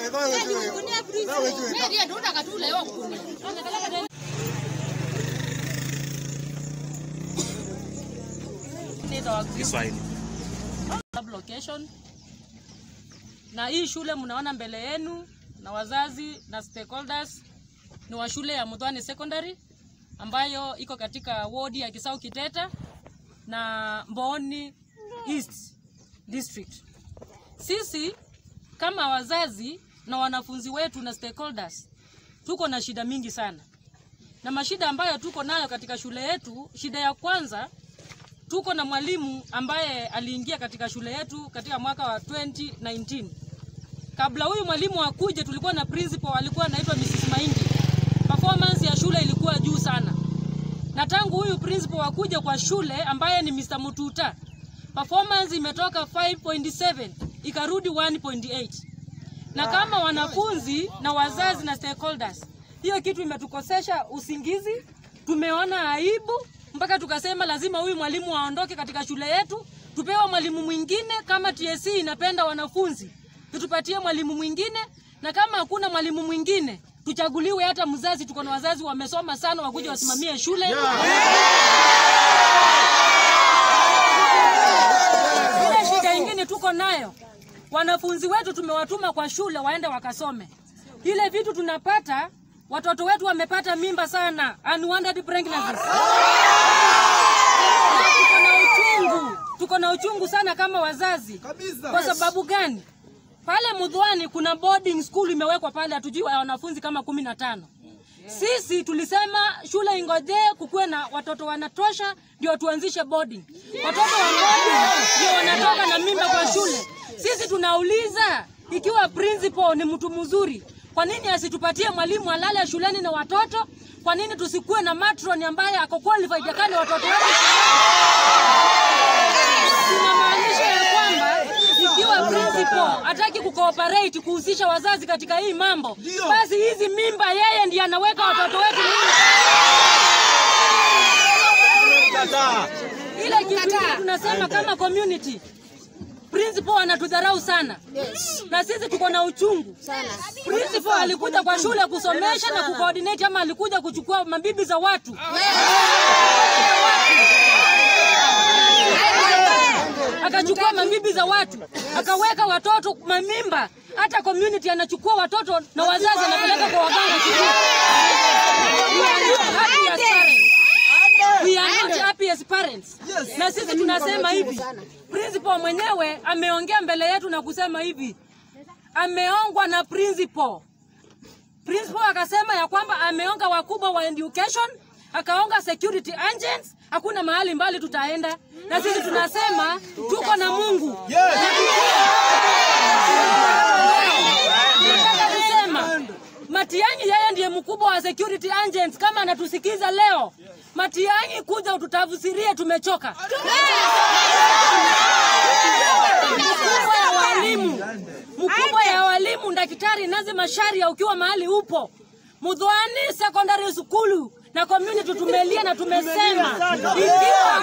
Kiswahili. location na hii shule mnaona mbele yenu na wazazi na stakeholders ni wa shule ya Mudhwani Secondary ambayo iko katika wodi ya Kisau Kiteta na Mbooni East District. Sisi kama wazazi na wanafunzi wetu na stakeholders tuko na shida mingi sana, na mashida ambayo tuko nayo katika shule yetu, shida ya kwanza tuko na mwalimu ambaye aliingia katika shule yetu katika mwaka wa 2019. Kabla huyu mwalimu akuje, tulikuwa na principal alikuwa anaitwa Mrs. Mahindi. Performance ya shule ilikuwa juu sana, na tangu huyu principal akuje kwa shule ambaye ni Mr. Mututa, performance imetoka 5.7 ikarudi 1.8 na kama wanafunzi na wazazi na stakeholders, hiyo kitu imetukosesha usingizi. Tumeona aibu mpaka tukasema lazima huyu mwalimu aondoke katika shule yetu, tupewe mwalimu mwingine. Kama TSC inapenda wanafunzi, tutupatie mwalimu mwingine, na kama hakuna mwalimu mwingine tuchaguliwe hata mzazi. Tuko na wazazi wamesoma sana, wakuja wasimamie shule Ile shida ingine tuko nayo, wanafunzi wetu tumewatuma kwa shule waende wakasome. Ile vitu tunapata, watoto wetu wamepata mimba sana, unwanted pregnancies. Tuko na uchungu, tuko na uchungu sana kama wazazi. Kwa sababu gani? Pale Mudhwani kuna boarding school imewekwa pale, hatujui wa- wanafunzi kama kumi na tano. Sisi tulisema shule ingojee kukuwe na watoto wanatosha ndio tuanzishe boarding. Watoto wa boarding ndio wanatoka na mimba kwa shule. Sisi tunauliza ikiwa principal ni mtu mzuri, kwa nini asitupatie mwalimu alale shuleni na watoto? Kwa nini tusikuwe na matron ambaye ako qualified yakani watoto wetu? Tunamaanisha ya kwamba ikiwa principal hataki kucooperate kuhusisha wazazi katika hii mambo, basi hizi mimba yeye ndiye anaweka watoto wetu mimba. Ile kitu ile tunasema kama community principal anatudharau sana na sisi tuko na uchungu principal alikuja kwa shule kusomesha na kucoordinate ama alikuja kuchukua mabibi za watu akachukua mabibi za watu akaweka watoto mamimba. Hata community anachukua watoto na wazazi anapeleka kwa waganga. We are not happy as parents. We are not happy as parents. Na sisi tunasema hivi, principal mwenyewe ameongea mbele yetu na kusema hivi, ameongwa na principal principal akasema ya kwamba ameonga wakubwa wa education, akaonga security agents, hakuna mahali mbali tutaenda, na sisi tunasema tuko na Mungu. Nataka kusema Matiang'i yeye ndiye mkubwa wa security agents. Kama anatusikiza leo, Matiang'i, kuja ututafsirie, tumechoka. Mkubwa ya walimu, mkubwa ya walimu, daktari Nazi Masharia, ukiwa mahali upo Mudhwani Secondary School na community tumelia na tumesema ikiwa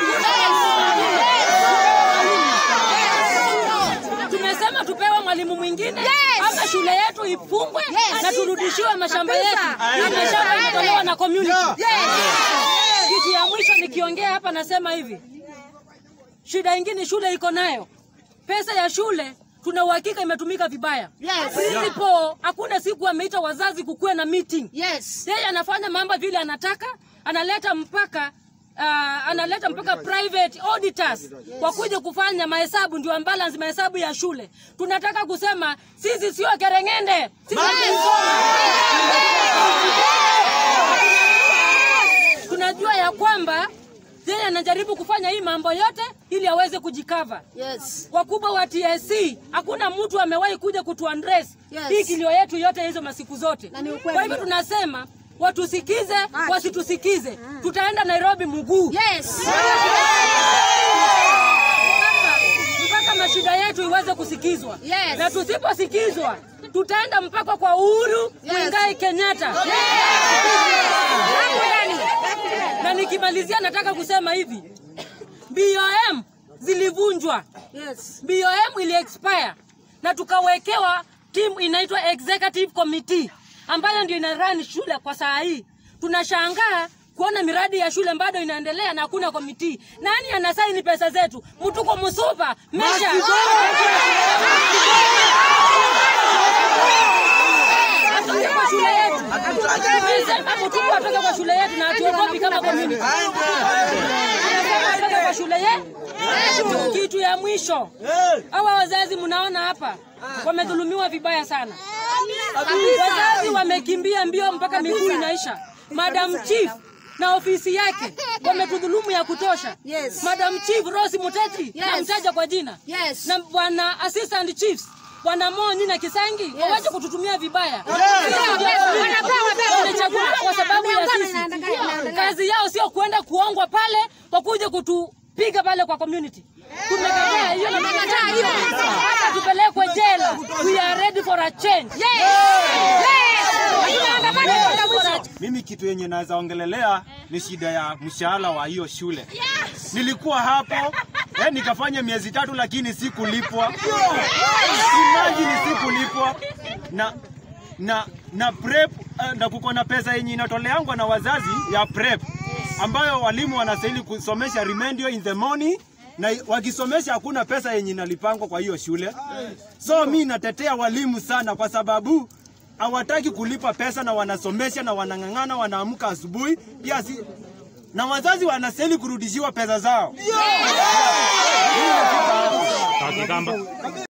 tumesema tupewe mwalimu mwingine ama shule yetu ifungwe na turudishiwe mashamba yetu. Hii mashamba imetolewa na community. Kitu ya mwisho nikiongea hapa nasema hivi, shida ingine shule iko nayo, pesa ya shule tuna uhakika imetumika vibaya. Principal hakuna siku ameita wazazi kukuwe na meeting. Yes. Yeye anafanya mambo vile anataka, analeta mpaka uh, analeta mpaka private auditors wakuja kufanya mahesabu, ndio balance mahesabu ya shule. Tunataka kusema sisi sio kerengende, sisi tunajua ya kwamba yeye anajaribu kufanya hii mambo yote ili aweze kujikava. Yes. Wakubwa wa TSC hakuna mtu amewahi kuja kutuaddress Yes. hii kilio yetu yote hizo masiku zote. Na ni ukweli. Kwa hivyo tunasema watusikize, wasitusikize, tutaenda Nairobi mguu Yes. mpaka mashida yetu iweze kusikizwa Yes. na tusiposikizwa tutaenda mpaka kwa Uhuru Muigai Kenyatta. Na nikimalizia, nataka kusema hivi, BOM zilivunjwa, Yes. BOM ili expire na tukawekewa timu inaitwa executive committee ambayo ndio ina run shule kwa saa hii. Tunashangaa kuona miradi ya shule bado inaendelea na hakuna komiti. Nani anasaini pesa zetu? Mtuko Musupa mesha atoke kwa shule yetu. Tumesema Mtuko atoke kwa shule yetu na hatuogopi kama community. Anasema atoke kwa shule yetu. Kitu ya mwisho, hawa wazazi mnaona hapa wamedhulumiwa vibaya sana. Wazazi wamekimbia mbio mpaka miguu inaisha. Madam Chief na ofisi yake wametudhulumu ya kutosha. Yes. Madam Chief Rose Muteti Yes. namtaja kwa jina Yes. na bwana assistant chiefs bwana Monyi na Kisangi wawache kututumia vibaya. Walichaguliwa kwa sababu ya sisi. Kazi yao sio kuenda kuongwa pale wakuje kutupiga pale kwa community. Tumekataa hiyo na tumekataa hiyo. Hata tupelekwe jela. We are ready for a change. Mimi kitu yenye naweza ongelelea ni shida ya mshahara wa hiyo shule. Nilikuwa hapo eh, nikafanya miezi tatu lakini sikulipwa. Imagine sikulipwa na na na prep eh, na kuko na pesa yenye inatoleangwa na wazazi ya prep ambayo walimu wanastahili kusomesha remedial in the morning na wakisomesha hakuna pesa yenye inalipangwa kwa hiyo shule. So mi natetea walimu sana kwa sababu hawataki kulipa pesa na wanasomesha na wanang'ang'ana, wanaamka asubuhi pia si na wazazi wanastahili kurudishiwa pesa zao.